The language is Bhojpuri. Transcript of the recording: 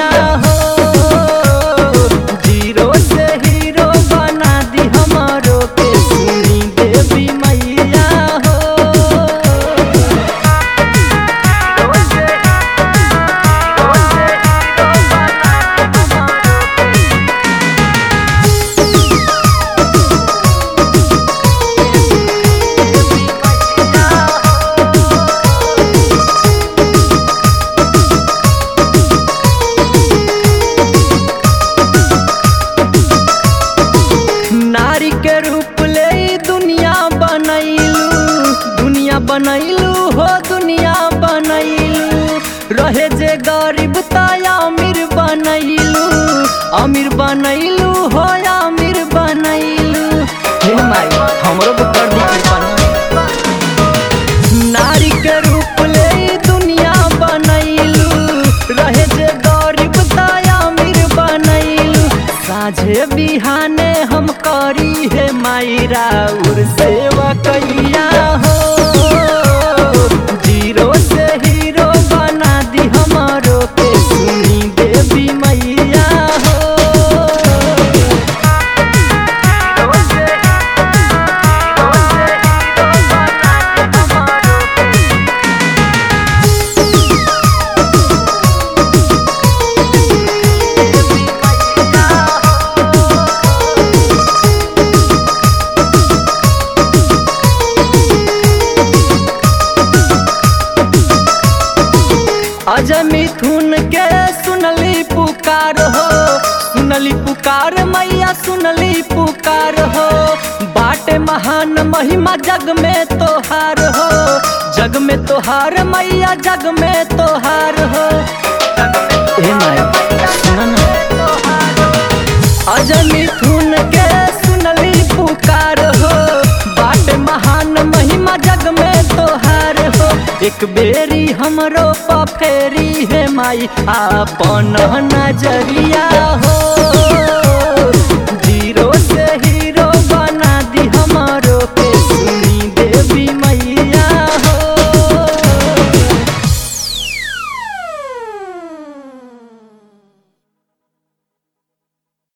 मैया हो जीरो से हीरो बना दी हमारो के सुनी देवी मैया हो नारी के रूप ले ई दुनिया बनैलू दुनिया बनैलू हो दुनिया बनैलू रहे जे गरीब तया अमीर बनैलू अमीर बनैलू हो अमीर बनैलू हे माई हमरो पे कर दी कृपा ना। नारी के रूप ले ई दुनिया बनैलू रहे जे गरीब तया अमीर बनैलू साझे बिहाने हम करी हे माई राउर सेवा कैया हो जीरो से हीरो बना दी हमारो के सुनी देवी मैया हो अजय मिथुन के सुनली पुकार हो सुनली पुकार मैया सुनली पुकार हो बाटे महान महिमा जग में तोहार हो जग में तोहार मैया जग में तोहार हो ए माई सुन ना अजय मिथुन के सुनली पुकार हो बाट महान महिमा जग में तोहार हो एक बेरी हमरो पफेरी है माई आपन नजरिया